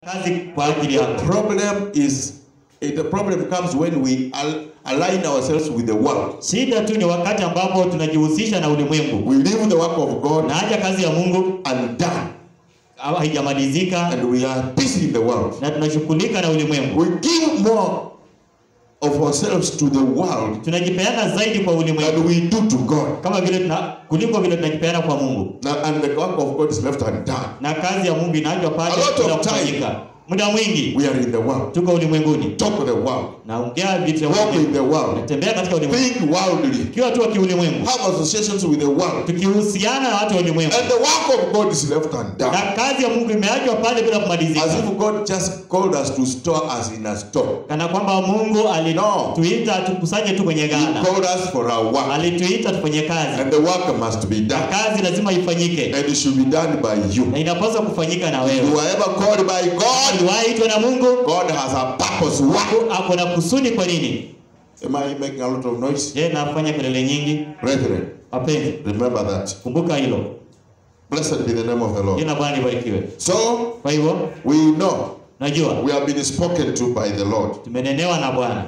kazi kwa ajili yako. Problem is, it, the problem comes when we al- align ourselves with the world. Shida tu ni wakati ambapo tunajihusisha na ulimwengu We leave the work of God na haja kazi ya Mungu undone, au haijamalizika and we are busy in the world. na tunashughulika na ulimwengu. We give more of ourselves to the world Tunajipeana zaidi kwa ulimwengu than we do to God. kama vile tuna, kuliko vile tunajipeana kwa Mungu, Now, and the work of God is left undone. na kazi ya Mungu inaachwa pale A lot of bila time. kufanyika. Muda mwingi We are in the world. tuko ulimwenguni, Talk to the world. naongea vitu vya Walk in ulimwengu, the world. natembea katika ulimwengu, Think worldly. tukiwa tu wa kiulimwengu, Have associations with the world. tukihusiana na watu wa ulimwengu, And the work of God is left undone. na kazi ya Mungu imeachwa pale bila As kumalizika, if God just called us to store us in a store. kana kwamba Mungu No. alituita tukusanye tu kwenye He ghala, called us for our work. alituita tufanye kazi, And the work must be na done. kazi lazima ifanyike, And it should be done by you. na inapaswa kufanyika na You wewe. are ever called by God. Uliwaitwa na Mungu, God has a purpose. Why? ako na kusudi. Kwa nini? Am I making a lot of noise? Je, nafanya kelele nyingi? Brethren, Wapenzi, remember that. kumbuka hilo. Blessed be the name of the Lord. Jina la Bwana libarikiwe. So, Kwa hivyo we know najua we have been spoken to by the Lord. tumenenewa na Bwana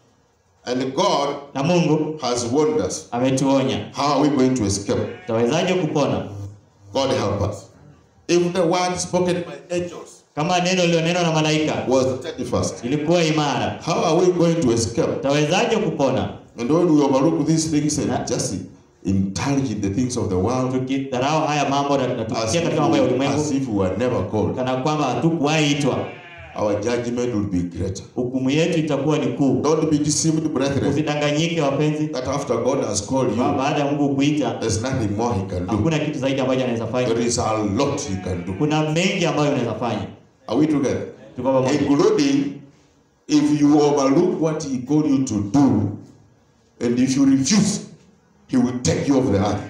And God na Mungu has warned us. ametuonya. How are we going to escape? Tutawezaje kupona God help us. If the word spoken by angels kama neno lilionenwa na malaika was steadfast, ilikuwa imara? how are we going to escape? Tutawezaje kupona And when we overlook these things Na- and just indulge in the things of the world, tukidharau haya mambo na na as tukitia if, katika mambo ya we, ulimwengu as if we were never called, kana kwamba hatukuwahi itwa, our judgment will be greater. hukumu yetu itakuwa ni kuu. Don't be deceived, brethren, Usidanganyike wapenzi, that after God has called ba- you, baada ya Mungu kuita there's nothing more He can do. hakuna kitu zaidi ambacho anaweza fanya. There is a lot He can do. Kuna mengi ambayo unaweza fanya. Are we together? Tuko pamoja. Including if you overlook what He called you to do, and if you refuse, He will take you off the earth.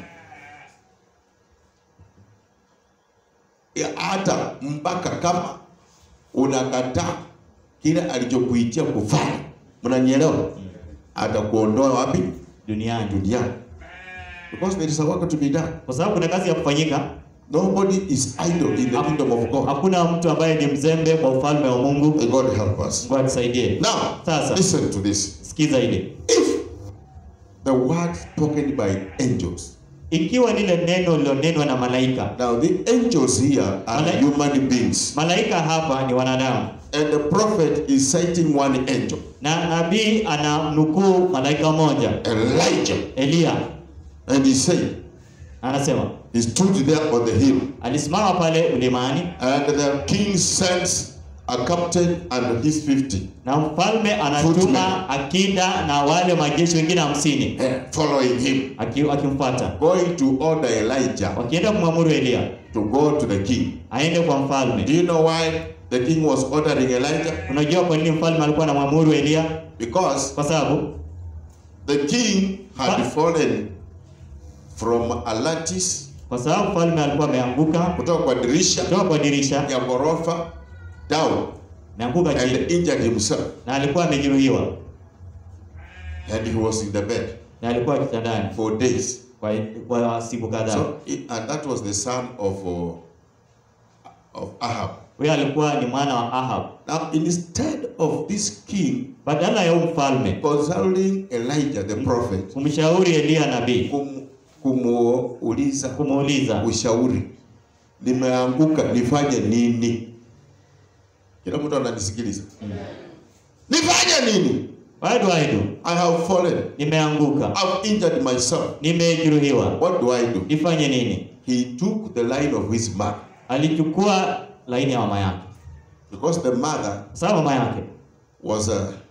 Ya, Hata mpaka kama unakataa kile alichokuitia kufanya, mnanielewa? Atakuondoa wapi? Duniani, Duniani, because there is a work to be done. kwa sababu kuna kazi ya kufanyika. Nobody is idle in the kingdom of God. Hakuna mtu ambaye ni mzembe kwa ufalme wa Mungu. May God help us. Mungu atusaidie. Now, Sasa. listen to this. Sikiza hili, If the word spoken by angels, ikiwa lile neno lilonenwa na malaika, now the angels here are Malai- human beings, malaika hapa ni wanadamu, and the prophet is citing one angel, na nabii anamnukuu malaika mmoja Elijah, Eliya, and he said, anasema he stood there on the hill, alisimama pale mlimani and the king sends a captain and his 50 na mfalme anatuma akida na wale majeshi wengine hamsini eh, following him, aki- akimfuata going to order Elijah wakienda kumwamuru Eliya to go to the king. aende kwa Do mfalme. you know why the king was ordering Elijah? Unajua kwa nini mfalme alikuwa anamwamuru Eliya? Because Kwa sababu the king had What? fallen from Atlantis kwa sababu mfalme alikuwa ameanguka kutoka kwa dirisha kutoka kwa dirisha, ya ghorofa down ameanguka and chini injured himself na alikuwa amejeruhiwa and he was in the bed na alikuwa kitandani for days. kwa, kwa siku kadhaa. So he- and that was the son of uh, of Ahab. Huyo alikuwa ni mwana wa Ahab. Now instead of this king Badala ya huyu mfalme consulting Elijah the prophet kumshauri Eliya nabii, kum, kumuuliza kumuuliza ushauri, nimeanguka nifanye nini? Kila mtu ananisikiliza, nifanye nini? what do I do? I have fallen, Nimeanguka, I've injured myself. nimejeruhiwa, What do I do? nifanye nini? He took the line of his mother Alichukua laini ya mama yake, because the mother sawa. Mama yake was uh,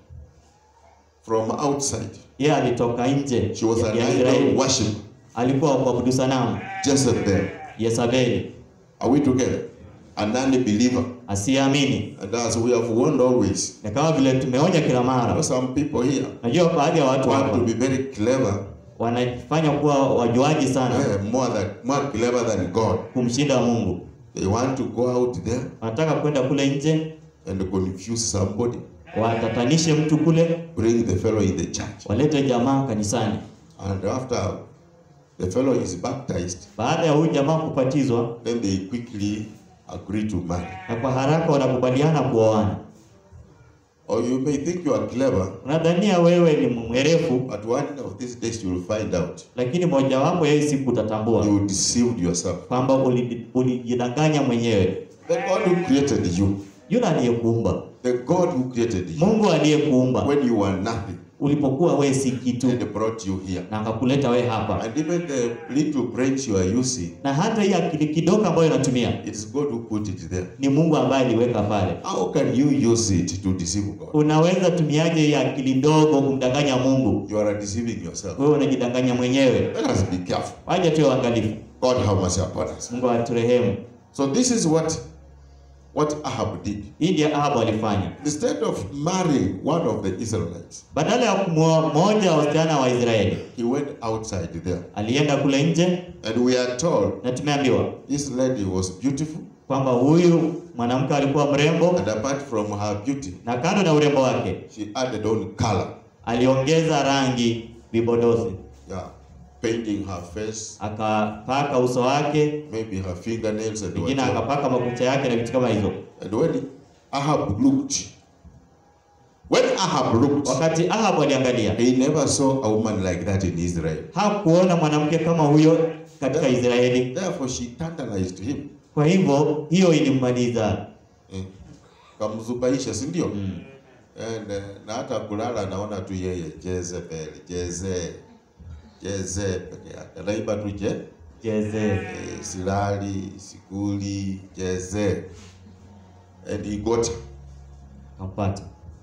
from outside. yeye alitoka nje She was ya an ya idol Israeli, worshiper, alikuwa wa kuabudu sanamu Jezebel. Yezabeli, Are we together? A non-believer. asiyeamini. And as we have warned always, Na kama vile tumeonya kila there are mara, some people here najua baadhi ya watu want hapa to be very clever, wanafanya kuwa wajuaji sana eh, more than more clever than God. kumshinda Mungu. They want to go out there Wanataka kwenda kule nje and confuse somebody, watatanishe mtu kule, bring the fellow in the church, walete jamaa kanisani. and after the fellow is baptized, Baada ya huyu jamaa kupatizwa, then they quickly agree to marry. na kwa haraka wanakubaliana kuoana. Or you may think you are clever, Unadhania wewe ni mwerefu, but one of these days you will find out lakini mojawapo ya hii siku utatambua you deceived yourself. kwamba uli- ulijidanganya mwenyewe. The God who created you, Yule aliyekuumba, the God who created you, Mungu aliyekuumba when you were nothing, ulipokuwa wewe si kitu, and brought you here. na akakuleta wewe hapa, And even the little brains you are using, na hata hii akili kidogo ambayo unatumia it's God who put it there. ni Mungu ambaye aliweka pale. How can you use it to deceive God? Unaweza tumiaje hii akili ndogo kumdanganya Mungu? You are deceiving yourself. Wewe unajidanganya mwenyewe. Let us be careful. Waje tuwe waangalifu. God have mercy upon us. Mungu aturehemu. So this is what what Ahab did. Hii ndiyo Ahabu alifanya. Instead of marrying one of the Israelites, Badala ya kumwoa mmoja wa wasichana wa Israeli, he went outside there. alienda kule nje, And we are told na tumeambiwa this lady was beautiful, kwamba huyu mwanamke alikuwa mrembo, and apart from her beauty, na kando na urembo wake she added on color. aliongeza rangi vipodozi, Yeah, painting her face, akapaka uso wake, maybe her fingernails and wengine whatever. akapaka makucha yake na vitu kama hizo. And when Ahab looked, when Ahab looked, Wakati Ahabu aliangalia, he never saw a woman like that in Israel. hakuona mwanamke kama huyo katika Israeli. Therefore, she tantalized him. Kwa hivyo hiyo ilimmaliza. Eh, kamzubaisha, si ndio? Mm. And, eh, na hata kulala anaona tu yeye Jezebel, Jeze, Jeze peke yake. Anaimba tu je, Jeze. eh, silali, sikuli, Jeze. And he got her. Kampata.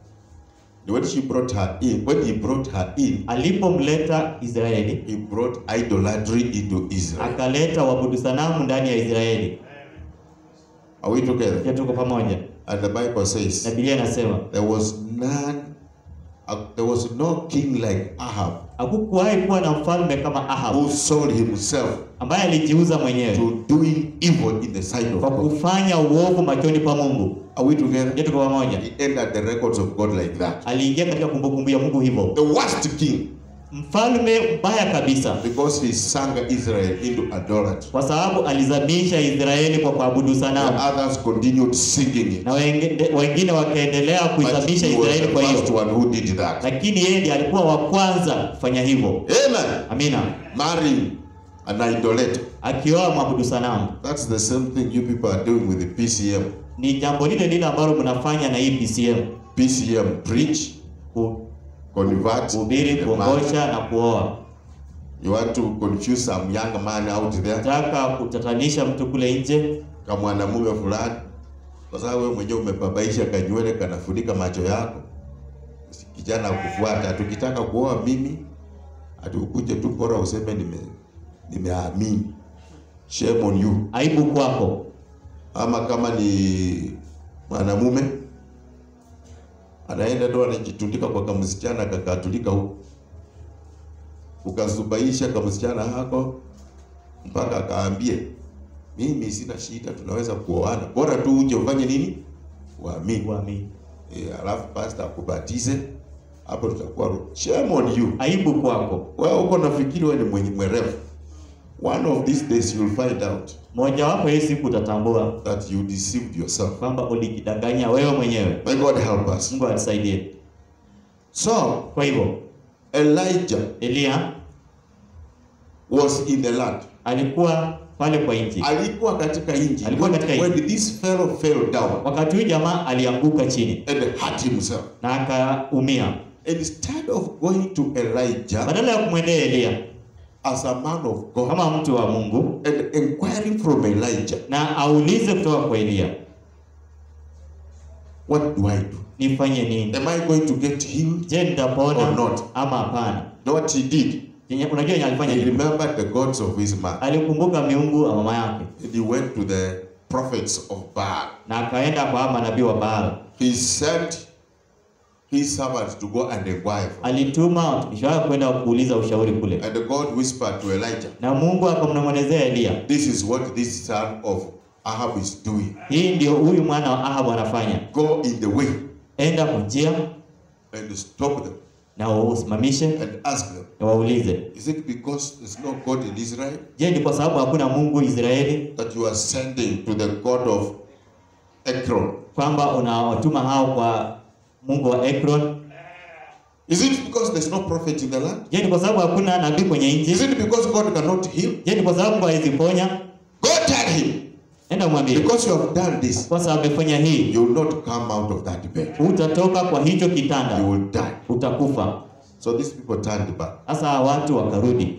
When she brought her in, when he brought her in, Alipomleta Israeli, he brought idolatry into Israel. akaleta wabudu sanamu ndani ya Israeli. Are we together? Je, tuko pamoja? And the Bible Na says Biblia inasema there was none, uh, there was no king like Ahab hakukuwahi kuwa na mfalme kama Ahabu who sold himself ambaye alijiuza mwenyewe to doing evil in the sight of kwa God. kufanya uovu machoni pa Mungu. Are we together? Je, tuko pamoja? He entered the records of God like that. Aliingia katika kumbukumbu ya Mungu hivyo, The worst king mfalme mbaya kabisa, because he sang Israel into idolatry. kwa sababu alizamisha Israeli kwa kuabudu And sanamu, others continued singing it. na wengine, wengine wakaendelea But kuizamisha he was Israeli the kwa first hiyo, one who did that. lakini yeye ndiye alikuwa wa kwanza kufanya hivyo. Amen. Amina, Marrying an idolater. akioa mwabudu sanamu. That's the same thing you people are doing with the PCM. Ni jambo lile lile ambalo mnafanya na hii PCM, PCM preach, ku- convert, kuhubiri, and marry. kuongosha na kuoa. You want to confuse some young man out there Nataka kutatanisha mtu kule nje kama mwanamume fulani, kwa sababu wewe mwenyewe umebabaisha kanywele kanafunika macho yako. Kijana akufuata, tukitaka kuoa mimi atukuje tu bora useme nime nimeamini. Shame on you. aibu kwako. Ama kama ni mwanamume anaenda ndo anajitundika kwa kamsichana kakatulika huko, ukazubaisha kamsichana hako mpaka akaambie mimi sina shida, tunaweza kuoana, bora tu uje ufanye nini, uamini. Uamini. E, alafu pastor akubatize, hapo tutakuwa shame on you. Aibu kwako. Wewe uko nafikiri wewe ni mwenye mwerevu. One of these days you will find out Mojawapo hii siku utatambua that you deceived yourself. kwamba ulijidanganya wewe mwenyewe. May God help us. Mungu atusaidie. So Kwa hivyo Elijah Eliya was in the land. alikuwa pale kwa nchi. Alikuwa katika nchi. Alikuwa When, katika when this fellow fell down Wakati huyu jamaa alianguka chini and hurt himself, na akaumia. instead of going to Elijah Badala ya kumwendea Eliya as a man of God kama mtu wa Mungu and inquiring from Elijah, na aulize kutoka kwa Eliya, what do I do? nifanye nini? Am I going to get healed? Je, nitapona Or not. ama hapana? Know what he did? Yenye- Unajua yenye alifanya He nini? remembered the gods of his mother. Alikumbuka miungu wa mama yake And he went to the prophets of Baal. na akaenda kwa manabii wa Baal. He sent his servant to go and inquire. for- Alituma watumishi wake kwenda kuuliza ushauri kule, And God whispered to Elijah, na Mungu akamnong'onezea Eliya, This is what this son of Ahab is doing. hii ndio huyu mwana wa Ahabu anafanya, Go in the way enda kwa njia and stop them. na wausimamishe and ask them, na waulize, is it because there's no God in Israel je, ni kwa sababu hakuna Mungu Israeli that you are sending to the God of Ekron? kwamba unawatuma hao kwa Mungu wa Ekron? Is it because there's no prophet in the land? Je, ni kwa sababu hakuna nabii kwenye Is nchi? it because God cannot heal? Je, ni kwa sababu hawezi ponya? Go tell him, Enda mwambie, because you have done this, kwa sababu amefanya hii, you will not come out of that bed. utatoka kwa hicho You kitanda, will die. utakufa. So these people turned back. Sasa watu wakarudi,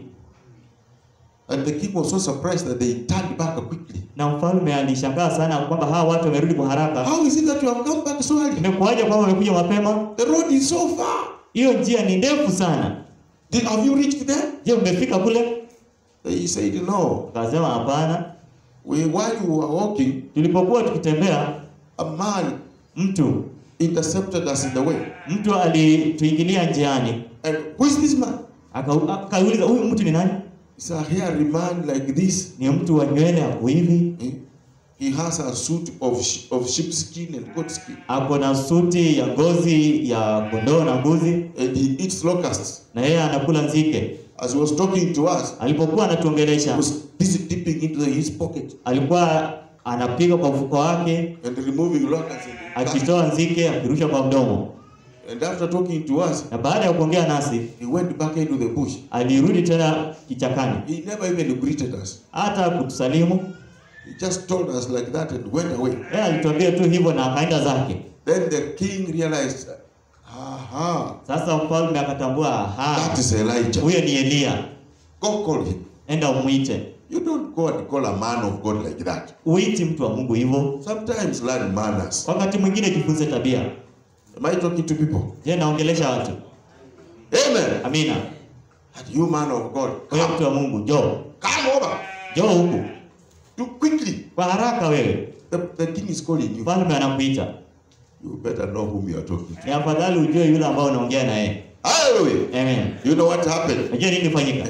And the king was so surprised that they turned back quickly. na mfalme alishangaa sana kwamba hawa watu wamerudi kwa haraka. How is it that you have come back so early? Imekuwaje kwamba wamekuja mapema? The road is so far. Hiyo njia ni ndefu sana. Did, have you reached there? Je, umefika kule? They said, No. Akasema hapana. We, while you were walking, Tulipokuwa tukitembea, a man mtu intercepted us in the way. mtu alituingilia njiani, And who is this man? Aka- akauliza huyu mtu ni nani? It's a hairy man like this. Ni mtu wa nywele hapo hivi, Eh? He has a suit of, sh- of sheepskin and goat skin. ako na suti ya ngozi ya kondoo na mbuzi, And he eats locusts. na yeye anakula nzike. As he was talking to us, Alipokuwa he anatuongelesha, was busy dipping into his pocket alikuwa anapiga kwa mfuko wake and removing locusts. And, akitoa nzike akirusha kwa mdomo, and after talking to us, na baada ya kuongea nasi he went back into the bush. alirudi tena kichakani, He never even greeted us. hata kutusalimu. He just told us like that and went away. Yeye alituambia tu hivyo na akaenda zake. Then the king realized, aha, Sasa mfalme akatambua, that aha, is Elijah. huyo ni Eliya, Go call him. enda umwite. You don't go and call a man of God like that. Uiti mtu wa Mungu hivyo. Sometimes learn manners. Wakati mwingine jifunze tabia. Am I talking to people? Je, naongelesha watu? Amen. Amina. And you man of God, Wewe come, mtu wa Mungu, njoo. come over. Njoo huku. Do quickly. Kwa haraka wewe. The, the king is calling you. Mfalme anakuita. You better know whom you are talking to. Ni afadhali ujue yule ambao unaongea na yeye. Hallelujah. Amen. You know what happened? Unajua nini fanyika?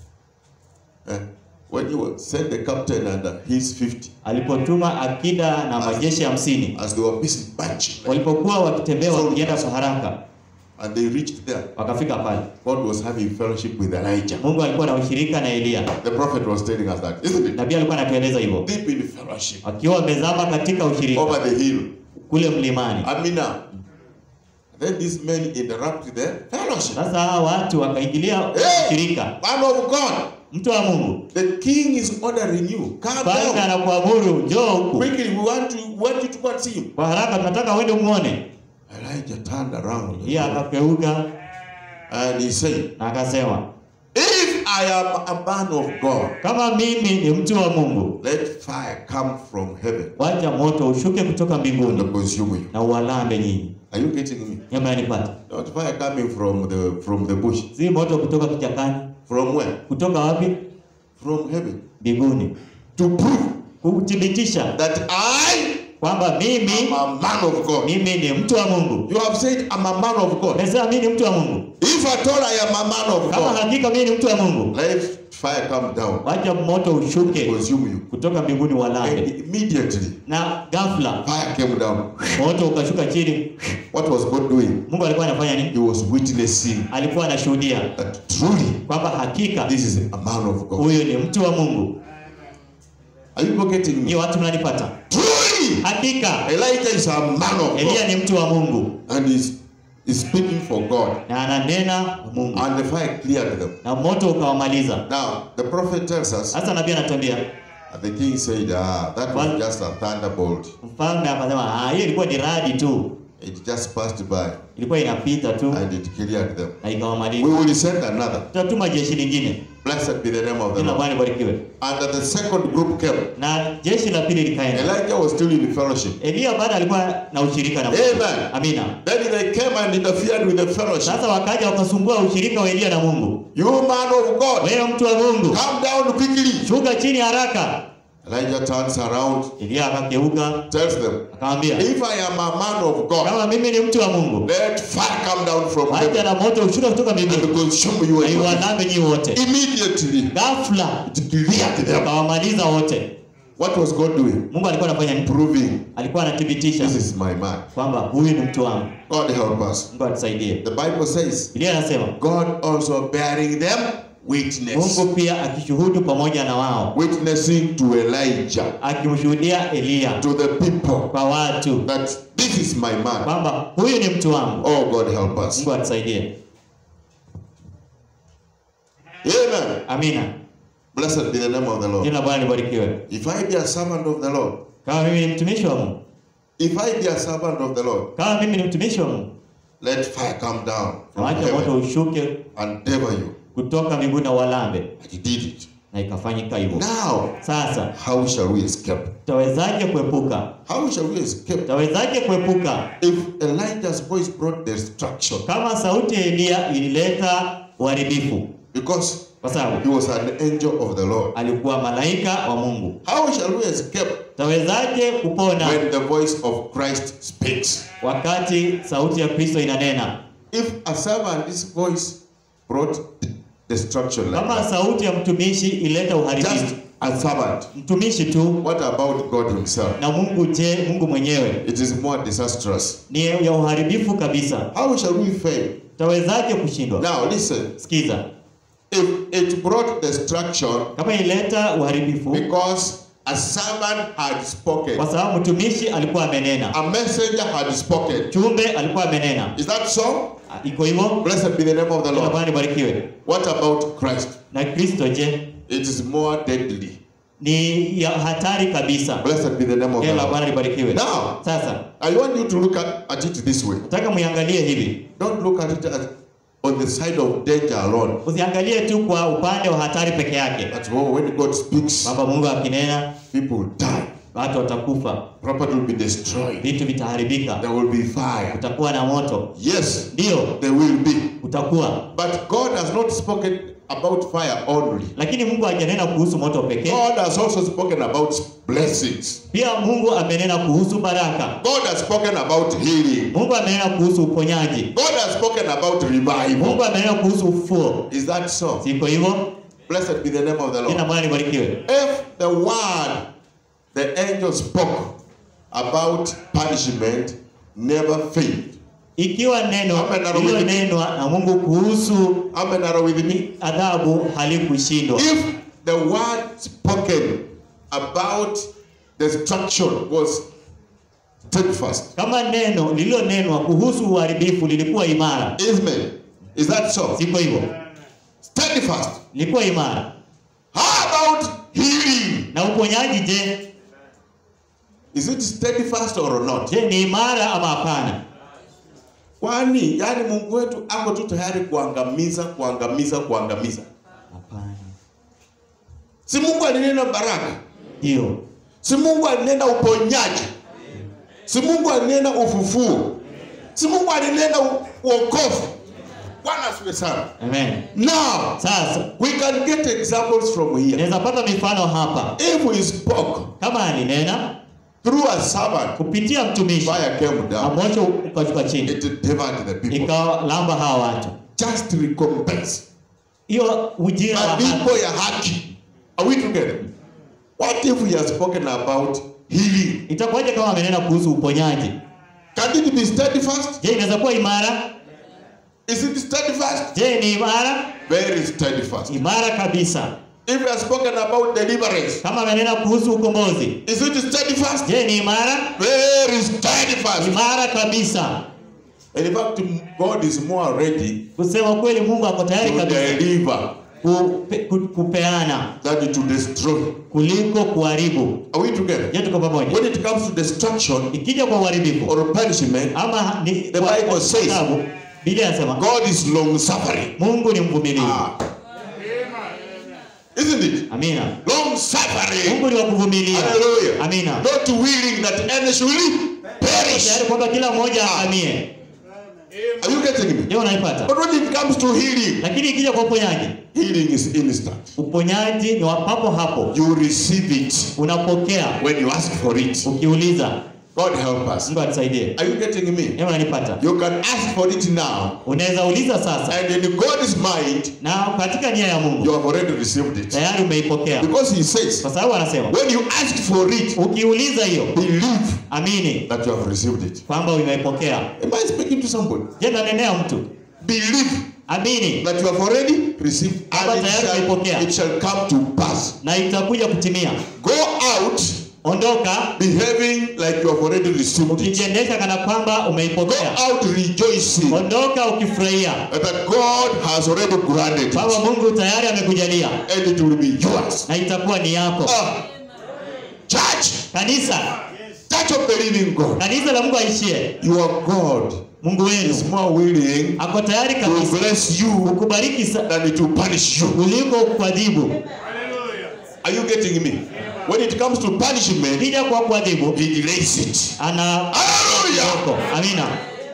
Eh, when you sent the captain and uh, his 50, Alipotuma akida na majeshi hamsini as they were busy marching, walipokuwa wakitembea wakienda kwa haraka, and they reached there, wakafika pale. God was having fellowship with Elijah. Mungu alikuwa na ushirika na Eliya. The prophet was telling us that, isn't it? Nabii alikuwa anatueleza hivyo, Deep in fellowship wakiwa wamezama katika ushirika over the hill. kule mlimani. Amina. Then these men interrupt the fellowship. Sasa hawa watu wakaingilia Hey! ushirika. Man of God, Mtu wa Mungu, the king is ordering you. Come mfalme down. anakuamuru njoo huku Quickly, we want to want you to go and see him. kwa haraka, tunataka uende umwone. Elijah turned around Yeye akageuka and he said, na akasema, If I am a man of God, kama mimi ni mtu wa Mungu, let fire come from heaven wacha moto ushuke kutoka mbinguni and consume you. na uwalambe nyinyi. Are you getting me? Nyama yanipata, Not fire coming from the from the bush. si moto kutoka kichakani. From where? Kutoka wapi? From heaven. Mbinguni, To prove kuthibitisha that I kwamba mimi am a man of God. mimi ni mtu wa Mungu. You have said I'm a man of God. Umesema mimi ni mtu wa Mungu. If at all I am a man of Kama God, hakika mimi ni mtu wa Mungu, let fire come down wacha moto ushuke consume you. kutoka mbinguni And walambe. immediately Na ghafla fire came down. moto ukashuka chini. What was God doing? Mungu alikuwa anafanya nini? He was witnessing Alikuwa anashuhudia that truly kwamba hakika this is a man of God. huyu ni mtu wa Mungu. Are you getting me? Ni watu mnanipata? Truly, Hakika Elijah is a man of Eliya God ni mtu wa Mungu and is is speaking for God. na ananena Mungu, And the fire cleared them. na moto ukawamaliza. Now the prophet tells us, Sasa nabii anatuambia, and the king said, Ah, that was What? just a thunderbolt. mfalme akasema, ah, hiyo ilikuwa ni radi tu, It just passed by ilikuwa inapita tu and it cleared them. na We ikawamaliza. will send another. Tutatuma jeshi lingine, Blessed be the name of the jina la Lord. Bwana libarikiwe. And the second group came. Na jeshi la pili likaenda. Elijah was still in fellowship. Eliya bado alikuwa na ushirika na Mungu. Amen. Amina. Then they came and interfered with the fellowship. Sasa wakaja wakasumbua ushirika wa Eliya na Mungu. You man of God, Wewe mtu wa Mungu, come down quickly. shuka chini haraka. Elijah turns around, Eliya akageuka tells them, akamwambia, If I am a man of God, kama mimi ni mtu wa Mungu, let fire come down from wacha heaven na moto ushuka kutoka and mbinguni consume you. na and you." iwalambe nyinyi wote. Immediately, Ghafla it cleared them. akawamaliza wote. What was God doing? Mungu alikuwa anafanya nini? Proving Alikuwa anathibitisha this is my man. kwamba huyu ni mtu wangu. God help us. Mungu atusaidie. The Bible says, Biblia anasema God also bearing them witness. Mungu pia akishuhudu pamoja na wao, Witnessing to Elijah, akimshuhudia Eliya to the people, kwa watu that this is my man. kwamba huyu ni mtu wangu. Oh, God help us. Mungu atusaidie. Amen. Amina. Blessed be the name of the Lord. Jina la Bwana libarikiwe. If I be a servant of the Lord, Kama mimi ni mtumishi wa Mungu, if I be a servant of the Lord, kama mimi ni mtumishi wa Mungu, let fire come down from wacha moto heaven ushuke and devour you. kutoka mbinguni na walambe, And he did it. na ikafanyika hivyo. Now, Sasa how shall we escape? tawezaje kuepuka? How shall we escape? Tawezaje kuepuka If Elijah's voice brought destruction, kama sauti ya Eliya ilileta uharibifu, because kwa sababu he was an angel of the Lord. alikuwa malaika wa Mungu. How shall we escape Tawezaje kupona when the voice of Christ speaks? wakati sauti ya Kristo inanena? If a servant's voice brought destruction like Kama that, sauti ya mtumishi ileta uharibifu, just a servant, mtumishi tu what about God Himself? na Mungu, je, Mungu mwenyewe It is more disastrous. ni ya uharibifu kabisa. How shall we fail? Tawezaje kushindwa? Now, listen. Sikiza, If it brought destruction kama ileta uharibifu because a servant had spoken, kwa sababu mtumishi alikuwa amenena, a messenger had spoken, chumbe alikuwa amenena, is that so? iko hivyo. Blessed be the name of the Jina la Lord. Bwana libarikiwe. What about Christ? Na Kristo je, It is more deadly. ni ya hatari kabisa. Blessed be the name of the Jina la Lord. Bwana libarikiwe. Now, Sasa I want you to look at, at it this way. nataka muiangalie hivi, Don't look at it as on the side of danger alone. usiangalie tu kwa upande wa hatari peke yake, That oh, when God speaks, kwamba Mungu akinena people will die, watu watakufa, property will be destroyed, vitu vitaharibika, there will be fire. utakuwa na moto. Yes, Ndio there will be. utakuwa, But God has not spoken about fire only. lakini Mungu hajanena kuhusu moto pekee. God has also spoken about blessings. Pia Mungu amenena kuhusu baraka. God has spoken about healing. Mungu amenena kuhusu uponyaji. God has spoken about revival. Mungu amenena kuhusu ufufuo. Is that so? Siko hivyo? Blessed be the name of the Jina Lord. Bwana libarikiwe. If the word the angel spoke about punishment never failed. Ikiwa neno Amen, narudi. lililonenwa na Mungu kuhusu Amen. Are with me? adhabu halikushindwa. If the word spoken about destruction was steadfast, Kama neno lililonenwa kuhusu uharibifu lilikuwa imara. Amen. Is that so? Siko hivyo? Steadfast. Lilikuwa imara. How about healing? Na uponyaji je? Is it steadfast or not? Je, ni imara ama hapana? Kwani yani Mungu wetu ako tu tayari kuangamiza, kuangamiza, kuangamiza. Hapana. Si Mungu alinena baraka, Ndio. si Mungu alinena uponyaji, si Mungu alinena ufufuo, si Mungu alinena u- uokovu. Bwana asifiwe sana. Amen. Now Sasa we can get examples from here. naweza pata mifano hapa. If we spoke Kama alinena through a servant, kupitia mtumishi fire came na down, moto ukashuka chini it devoured the people. ikawalamba hawa watu. Just recompense. Hiyo ujira wa haki. Malipo ya haki. Are we together? What if we have spoken about healing? Itakuwaje kama amenena kuhusu uponyaji? Can it be steadfast? Je, inaweza kuwa imara? Is it steadfast? Je, ni imara? Very steadfast. Imara kabisa. If we have spoken about deliverance, Kama amenena kuhusu ukombozi, is it steadfast? je, ni imara? Very steadfast. Imara kabisa. And in fact, God is more ready Kusema kweli, Mungu ako tayari to kabisa deliver kupe, ku- kupeana than to destroy. kuliko kuharibu. Are we together? Je, tuko pamoja? When it comes to destruction Ikija kwa uharibifu or punishment, ama ni The kwa- Bible says- adhabu, Biblia inasema God is long suffering. Mungu ni mvumilivu. Ah. Isn't it? Amina. Long suffering. Mungu ni wa kuvumilia. Hallelujah. Amina. Not willing that any should perish. Tayari kwamba kila mmoja aangamie. Are you getting me? Je, unaipata? But when it comes to healing, Lakini ikija kwa uponyaji, healing is instant. uponyaji ni wa papo hapo. You receive it Unapokea when you ask for it. ukiuliza. God help us. Mungu atusaidie. Are you getting me? Hebu unanipata? You can ask for it now, Unaweza uliza sasa, and in God's mind, na katika nia ya Mungu you have already received it. tayari umeipokea, Because He says, kwa sababu anasema when you ask for it, ukiuliza hiyo, believe amini that you have received it. kwamba umeipokea. Am I speaking to somebody? Je, nanenea mtu? Believe Amini that you have already received, Kwamba and it tayari umeipokea. shall, it shall come to pass. na itakuja kutimia. Go out Ondoka behaving like you have already received it. ukijiendesha kana kwamba Go umeipokea. out rejoicing Ondoka ukifurahia that God has already granted kwamba it, Mungu tayari amekujalia and it will be yours. na itakuwa ni yako. Ah, church, Kanisa, church of the living God, kanisa la Mungu aishie, your God Mungu is wenu more willing ako tayari to kabisa bless you kukubariki sa- than to punish you. kuliko kuadhibu. Are you getting me? When it comes to punishment, Kija kwa kuadhibu he delays it. ana Hallelujah! Yoko. Amina.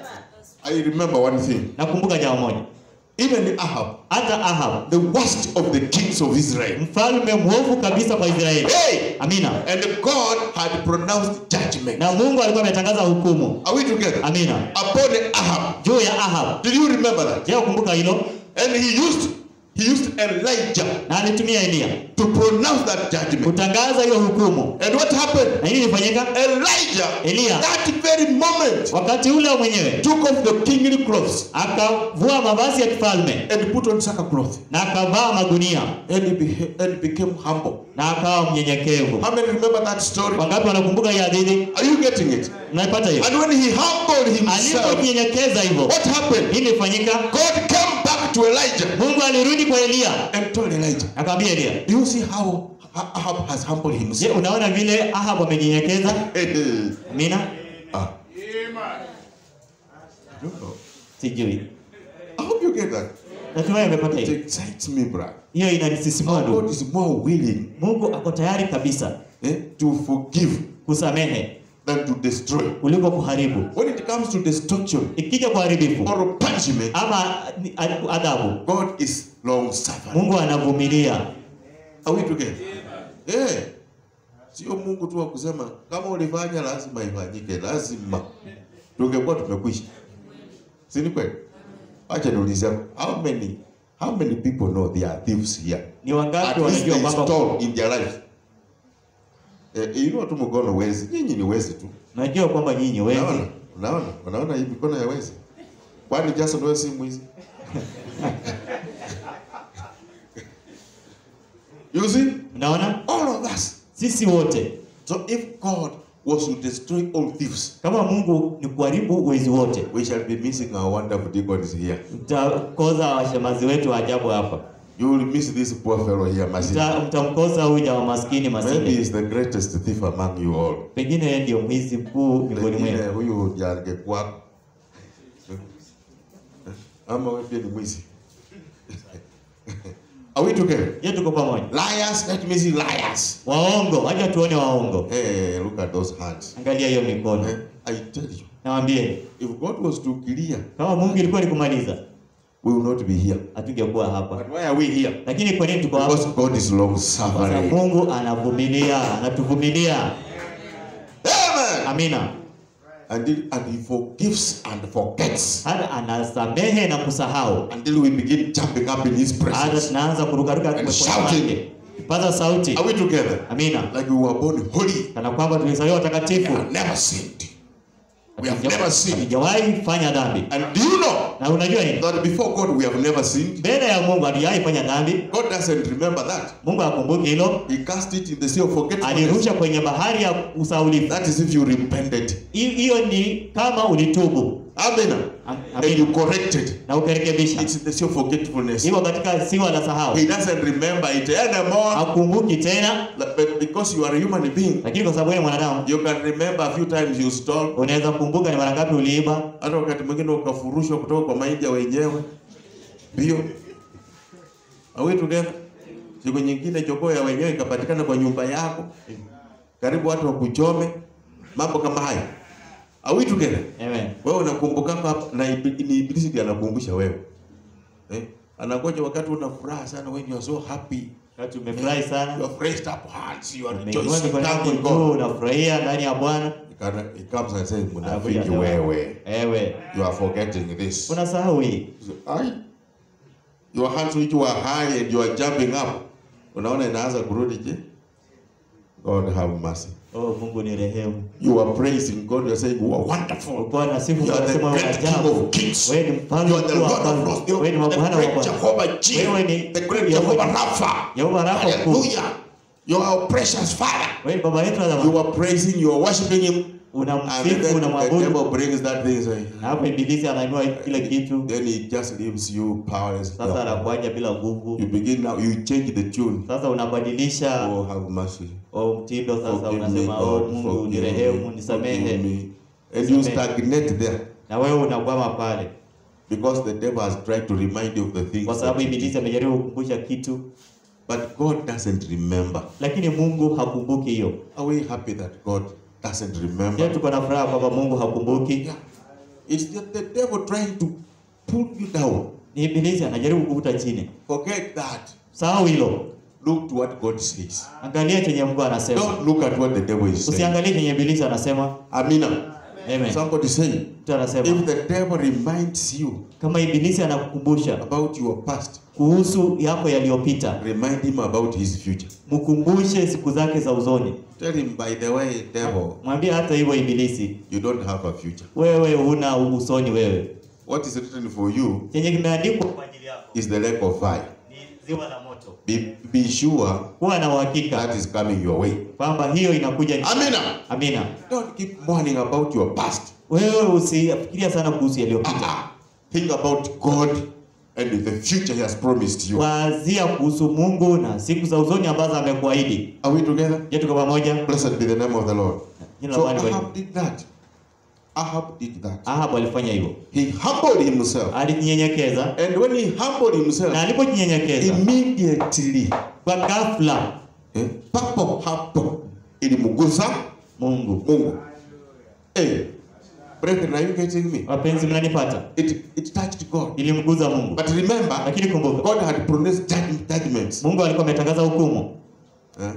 I remember one thing. Nakumbuka jambo moja, Even Ahab, hata Ahab the worst of the kings of Israel, mfalme mwovu kabisa kwa Israeli. hey, Amina. and God had pronounced judgment. Na Mungu alikuwa ametangaza hukumu. Are we together? Amina. Upon Ahab. Juu ya Ahab. Did you remember that? Je, ukumbuka hilo? And he used he used Elijah Na alitumia Elia to pronounce that judgment. kutangaza hiyo hukumu. And what happened? Na nini ilifanyika? Elijah, Elia. that very moment, Wakati ule mwenyewe took off the kingly clothes akavua mavazi ya kifalme and put on sackcloth. na akavaa magunia And he, beha- and became humble. na akawa mnyenyekevu. How many remember that story? Wangapi wanakumbuka hii hadithi? Are you getting it? Unaipata hiyo? And when he humbled himself, Alipojinyenyekeza hivyo, what happened? nini ilifanyika? God came back to Elijah Mungu alirudi kwa Elia and told Elijah, akamwambia Elia, Do you see how Ahab has humbled je, himself? unaona vile Ahab amenyenyekeza? Amina, ah. I don't know. sijui. I hope you get that. Natumai umepata It hiyo. excites me, brother. Hiyo inanisisimua How God ndugu. is more willing Mungu ako tayari kabisa eh, to forgive kusamehe than to destroy. kuliko kuharibu. When it comes to destruction Ikija kuharibifu or punishment, ama ni- adhabu, God is long suffering. Mungu anavumilia. Are we together? Eh. Sio Mungu tu wa kusema kama ulifanya lazima ifanyike, lazima. Tungekuwa tumekwisha. Si ni kweli? Acha niulize how many how many people know there are thieves here? Ni At wangapi least wanajua they kwamba stole in their life. Eh, you know tu mkono wezi. Nyinyi ni wezi tu. najua kwamba nyinyi wezi Unaona? Unaona? Unaona hii mikono ya wezi? Kwani Jason wewe si mwizi? you see? Unaona, All of us. sisi wote So if God was to destroy all thieves, kama Mungu ni kuharibu wezi wote, we shall be missing our wonderful deacons here. mtakosa washemazi wetu wa ajabu hapa, You will miss this poor fellow here, Masini. Mta- mtamkosa huyu jamaa maskini Maybe masini, he's the greatest thief among you all. pengine yeye ndio mwizi mkuu miongoni Pengine mwenu. huyu ndiye angekuwa ama wewe pia ni mwizi. Are we together? Je, tuko pamoja? Liars, let me see liars. Waongo, wacha tuone waongo. Hey, look at those hands. Angalia hiyo mikono. Eh, I tell you, Nawambie, if God was to clear, kama Mungu ilikuwa ni kumaliza, we will not be here. hatungekuwa hapa. But why are we here? Lakini kwa nini tuko hapa? Because God is long Kwa sababu suffering. Mungu anavumilia, anatuvumilia. Amen. Amina. Until and He forgives and forgets. Hata anasamehe na kusahau. Until we begin jumping up in His Hata presence. tunaanza kurukaruka And kwenye shouting. kwake. Kipaza sauti. Are we together? Amina. Like we were born holy. Kana kwamba tulizaliwa We watakatifu. have never sinned. We have never sinned. Hatujawahi fanya dhambi. And do you know Na unajua nini? that before God we have never sinned? Mbele ya Mungu hatujawahi fanya dhambi. God doesn't remember that. Mungu akumbuki hilo. He cast it in the sea of forgetfulness. Alirusha kwenye bahari ya usaulifu. That is if you repented. Hi- Hiyo ni kama ulitubu Amen. Am- And you amina. corrected. na ukarekebisha. It's in the sea of forgetfulness. Hivyo katika siwa la sahau. He doesn't remember it anymore. Hakumbuki tena, But because you are a human being, lakini kwa sababu wewe ni mwanadamu you can remember a few times you stole. unaweza kumbuka ni mara ngapi uliiba, Hata wakati mwingine ukafurushwa kutoka kwa mahindi ya wenyewe. Ndio. Are we together? Siku nyingine jogoo ya wenyewe ikapatikana kwa nyumba yako. Karibu watu wakuchome. Mambo kama haya. Are we together? amen. Wewe unakumbuka hapa na ibi- ni ibilisi ndiye anakumbusha wewe. Eh? Anakuja wakati una furaha sana when you are so happy. Wakati umefurahi You sana, have raised up hearts. You are umeinua rejoicing, mikono yako thanking juu, God. unafurahia ndani ya Bwana, Kana- He comes and says, Anakuja Munafiki anasema, wewe, ewe you are forgetting this. unasahau hii Ai, your hands which were high and you are jumping up. Unaona inaanza kurudi je? God have mercy. oh mungu ni rehemu You are praising God, you are saying, you are wonderful. ulikuwa na sifu You are the unasema great King ajabu of kings. wewe ni mfalme You are the mkuu wa Lord of wafalme. lords. You wewe ni are the mabwana wa great bwana Jehovah Wewe Jireh. ni- The great Yehova- Jehovah Rapha. Yehova Rapha mkuu. Hallelujah. You are our precious Father. wewe ni baba yetu wa zamani You are praising, you are worshiping Him. And unamsifu then the unamwabudu devil brings that thing. So, na hapo ibilisi anainua kile kitu then he just leaves you powerless. sasa anakuacha bila nguvu You begin now, you change the tune. sasa unabadilisha Oh, have mercy. oh, mtindo sasa Forgive me, unasema oh God. mungu Forgive nirehemu me. Forgive nisamehe me. And you Nisamehe. stagnate there na wewe unakwama pale because the devil has tried to remind you of the things. kwa sababu that you ibilisi did. amejaribu kukumbusha kitu But God doesn't remember. lakini mungu hakumbuki hiyo Are we happy that God doesn't je remember? tuko na furaha kwamba mungu hakumbuki Yeah. It's just the devil trying to pull you down. ni ibilisi anajaribu kukuta chini Forget that. sahau hilo Look to what God says. angalia chenye mungu anasema Don't look at what the devil is saying. usiangalie chenye ibilisi anasema Amina. Amen. Somebody saying, mtu anasema if the devil reminds you kama ibilisi anakukumbusha about your past, kuhusu yako yaliyopita remind him about his future. mkumbushe siku zake za uzoni Tell him, by the way, devil, mwambie hata hivyo ibilisi you don't have a future. wewe huna usoni wewe What is written for you chenye kimeandikwa kwa ajili yako is the lake of fire. ni ziwa la moto Be, be sure kuwa na uhakika that is coming your way. kwamba hiyo inakuja ni- Amina. amina Don't keep mourning about your past. wewe usifikiria sana kuhusu yaliyopita Ah, think about God and the future He has promised you. wazia kuhusu mungu na siku za uzoni ambazo amekuahidi Are we together? je tuko pamoja Blessed be the name of the Lord. Jina la So Bwana Ahab libarikiwe. did that. Ahab did that. ahabu alifanya hivyo He humbled himself. alijinyenyekeza And when he humbled na himself, alipojinyenyekeza immediately, kwa ghafla eh, papo hapo ilimgusa mungu Mungu. Hey, brethren, are you getting me? wapenzi mnanipata It, it touched God. ilimguza mungu But remember, lakini kumbuka God had pronounced judg- judgments. mungu alikuwa ametangaza hukumu Eh?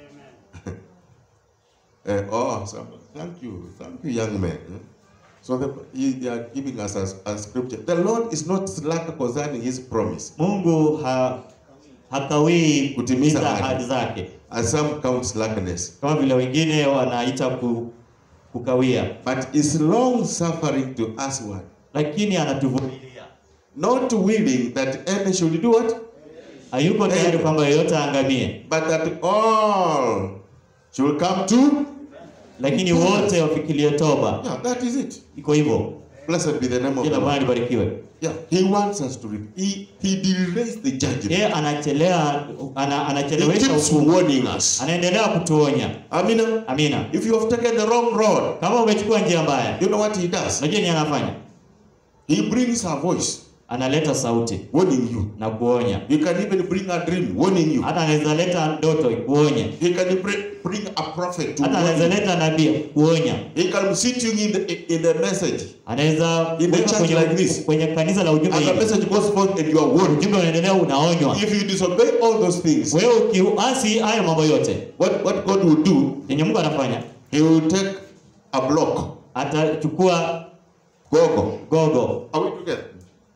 Eh, oh, so, thank you, thank you, young man. Eh? So the, he- they are giving us a, a scripture. The Lord is not slack concerning His promise, mungu ha, hakawii Kutimiza kutimiza ahadi. ahadi zake as some count slackness, kama vile wengine wanaita ku, kukawia but is long suffering to usward, lakini anatuvumilia not willing that any should do what, hayuko tayari Amen. kwamba yeyote aangamie but that all should come to. lakini wote wafikirie toba Yeah, that is it. iko hivyo Blessed be the name of jina the la Bwana Lord. libarikiwe Yeah, He wants us to. Re- he He delays the judgment. yeye anachelea ana, He anachelewesha keeps hukumu warning us. anaendelea kutuonya Amina. amina If you have taken the wrong road, kama umechukua njia mbaya you know what he does? unajua ni anafanya He brings a voice analeta sauti warning you. na kuonya He can even bring a dream warning you. hata anaweza leta ndoto kuonya He can bring, bring a prophet to hata warn anaweza you. leta nabii kuonya He can sit you in the in the message. anaweza In the kuweka church kwenye, like this. kwenye kanisa la ujumbe And the hivi message goes forth and you are warned. ujumbe unaendelea unaonywa If you disobey all those things, wewe ukiasi hayo mambo yote what, what God will do, yenye mungu anafanya He will take a block. atachukua Gogo. gogo Are we together?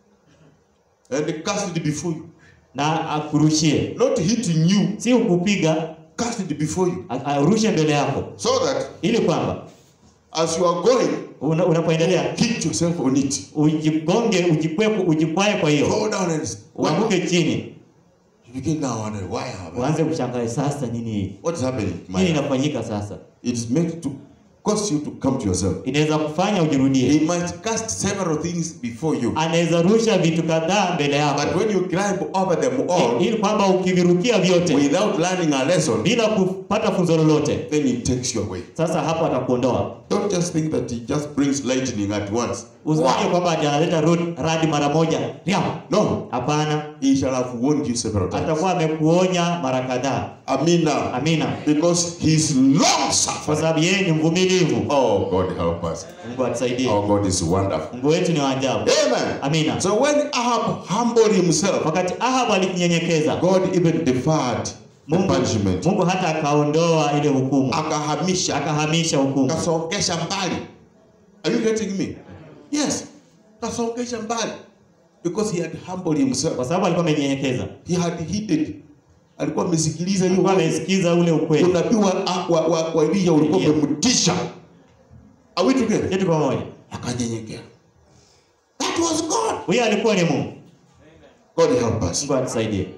And cast it before you. na akurushie Not hitting you, si ukupiga cast it before you. a- arushe mbele yako So that ili kwamba as you are going, una, unapoendelea hit yourself on it. ujigonge ujikwepo ujikwae kwa hiyo Fall down and uanguke chini You begin now wondering why have I? uanze kushangaa sasa nini hii What is happening? nini My, inafanyika sasa it is meant to cause you to come to yourself. inaweza kufanya ujirudie He might cast several things before you, anaweza rusha vitu kadhaa mbele but yako when you climb over them all ili kwamba ukivirukia vyote without learning a lesson, bila kupata funzo lolote then he takes you away. sasa hapo atakuondoa Don't just think that he just brings lightning at once. usikie kwamba ati analeta ro- radi mara moja Riam. No, hapana he shall have warned you several times. atakuwa amekuonya mara kadhaa Amina. amina Because he's long kwa suffering. sababu yeye ni mvumilivu Oh, God help us. mungu atusaidie Our God is wonderful. mungu wetu ni wa ajabu Amen. amina So when Ahab humbled himself, wakati ahabu alijinyenyekeza God even deferred the Mungu, punishment. Mungu hata akaondoa ile hukumu, Akahamisha, akahamisha hukumu. kasongesha mbali. Are you getting me? Yes. Kasongesha mbali. Because he had humbled himself. kwa sababu alikuwa amenyenyekeza, He had heeded. Alikuwa amesikiliza hiyo alikuwa word. amesikiza ule ukweli. unabii wa, wa, wa, wa Elisha ulikuwa Yeah. umemtisha. Are we together? Kitu pamoja, Akanyenyekea. That was God. huyo alikuwa ni Mungu. God help us. Mungu atusaidie,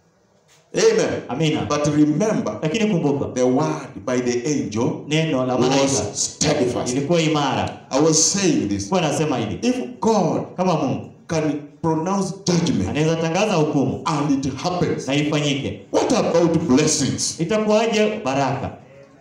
Amen. amina. But remember, Lakini kumbuka the word by the angel neno la malaika was steadfast. ilikuwa imara. I was saying this. Kwa nasema hivi, If God kama Mungu can pronounce judgment anaweza tangaza hukumu and it happens, na ifanyike, what about blessings? itakuwaje baraka?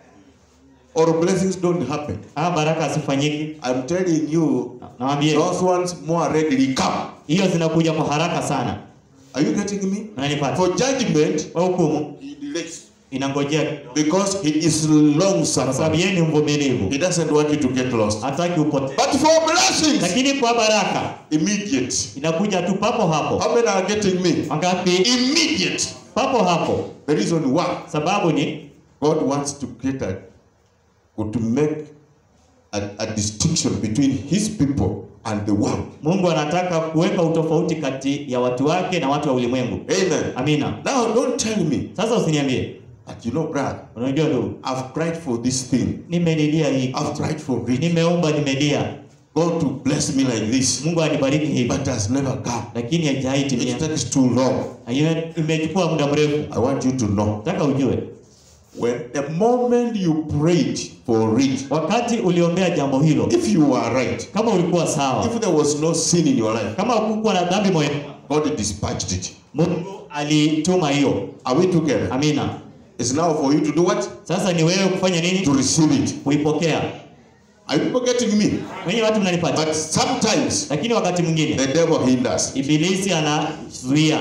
Or blessings don't happen? Ah, baraka asifanyiki. I'm telling you, Nawambie those ones more readily come. hiyo zinakuja kwa haraka sana, Are you getting me? unanipata? For judgment, Kwa hukumu he delays. inangojea Because he is long kwa sababu suffering. yeye ni mvumilivu, He doesn't want you to get lost. hataki upotee. But for blessings, Lakini kwa baraka immediate. inakuja tu papo hapo. How many are getting me? Wangapi? Immediate. Papo hapo. The reason why Sababu ni God wants to create a, or to make a, a distinction between His people and the world. Mungu anataka kuweka utofauti kati ya watu wake na watu wa ulimwengu. Amen. Amina. Now, don't tell me Sasa usiniambie, that you know, brother, unajua ndugu, I've cried for this thing. nimelilia hii, I've tried for it. nimeomba, nimelia, God to bless me like this, Mungu anibariki hivi, but has never come. lakini haijawahi timia. It takes too long. Ime- Imechukua muda mrefu. I want you to know. Nataka ujue, When the moment you prayed for it, wakati uliombea jambo hilo, if you were right, kama ulikuwa sawa, if there was no sin in your life, kama hukuwa na dhambi moyoni, God dispatched it. Mungu alituma hiyo. Are we together? Amina. It's now for you to do what? Sasa ni wewe kufanya To nini? receive it. Kuipokea. Are you getting me? Wenye watu mnanipata, But sometimes lakini wakati mwingine the devil hinders. ibilisi anazuia.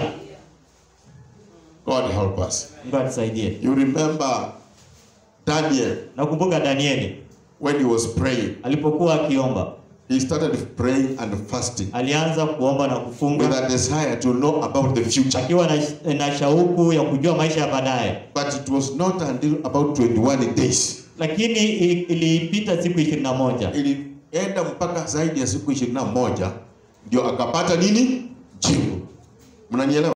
God help us. Mungu atusaidie. You remember Daniel Nakumbuka Danieli when he was praying. alipokuwa akiomba, He started praying and fasting alianza kuomba na with kufunga a desire to know about the future. akiwa na, na shauku ya kujua maisha ya baadaye, But it was not until about 21 days. lakini i- ilipita siku ishirini na moja Ilienda mpaka zaidi ya siku 21 ndio akapata nini? Jibu. Mnanielewa?